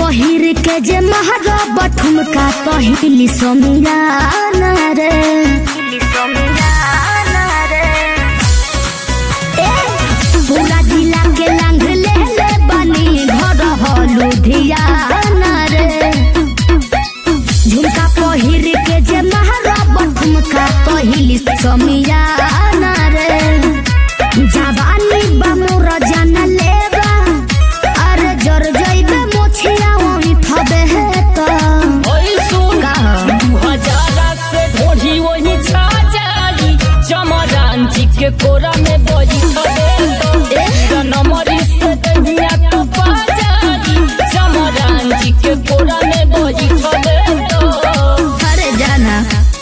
पहिर के जे महारब ठुमका कहिली समियाना रे ए, पूरा जिला के लांग ले ले बनी घर हो लुधियाना रे झुमका पहिर के जे महारब ठुमका कहिली समियाना रे जवानी बा मोर जान लेबा अरे जर जइबे मोछिया ओही थबे त ओइ सुन का ह? दू हजारा से ढोढ़ी वही छा जाई चमरान जी के कोरा में बजी खबे नमरी से दहिया तो पा जाई चमरान जी के कोरा में बजी खबे तो अरे जाना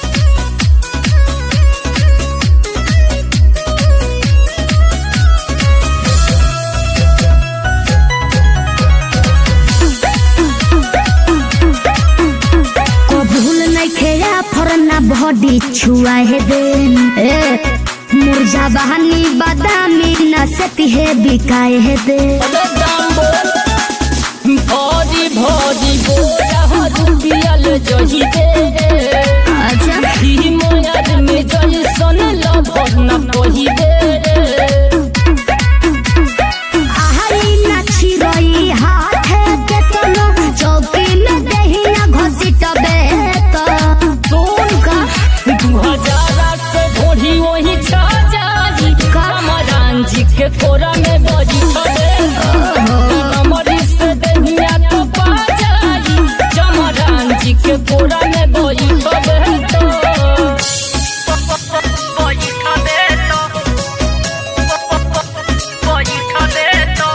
को भूल नहीं खेया फरना बॉडी छुआ है देन ए मुरझा बहानी बादामी न सती है बिकाए है दे दाम बोल भौजी भौजी बोला हो रुपियल जही दे अच्छा ही मोयाद में जही सन लभर न कही दे आहारी नाची रही हाथे के तनो चौकी में दहिया घसीट बेत सुन का दू हजारा से ढोढ़ी वही छा जाई कमरान जी के कोरा में बजी खबे कमरी से दहिया तो पा जाई चमरान जी के कोरा में बजी खबे तो बजी खबे तो बजी खबे तो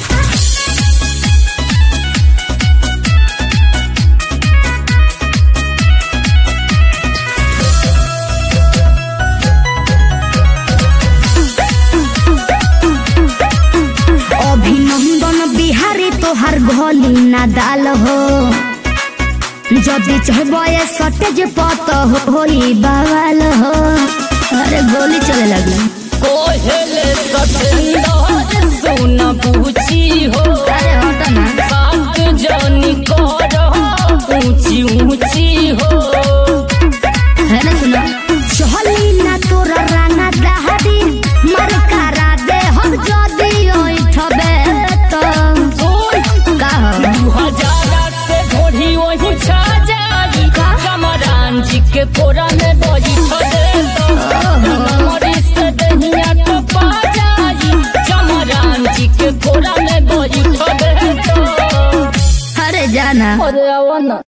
अभिनंदन बिहारी तोहार घोली ना दाल हो जदि चहबे सटेज पत होई बवाल हो अरे गोली चले लगी कोहेले सतेंदर सुन पूछी हो अरे हट ना बात जानी कर ऊंची ऊंची हो है ना सुनो चहली ना तोरा राना दहादी मर करा दे हम जदि ओइ ठबे तो सुन का हो दू हजारा से ढोढ़ी वही छा जाई कमरान जी के कोरा में बजी खबे तो मरी से दहिया तो पा जाई चमरान जी के कोरा में बजी खबे तो अरे जाना अरे आवा ना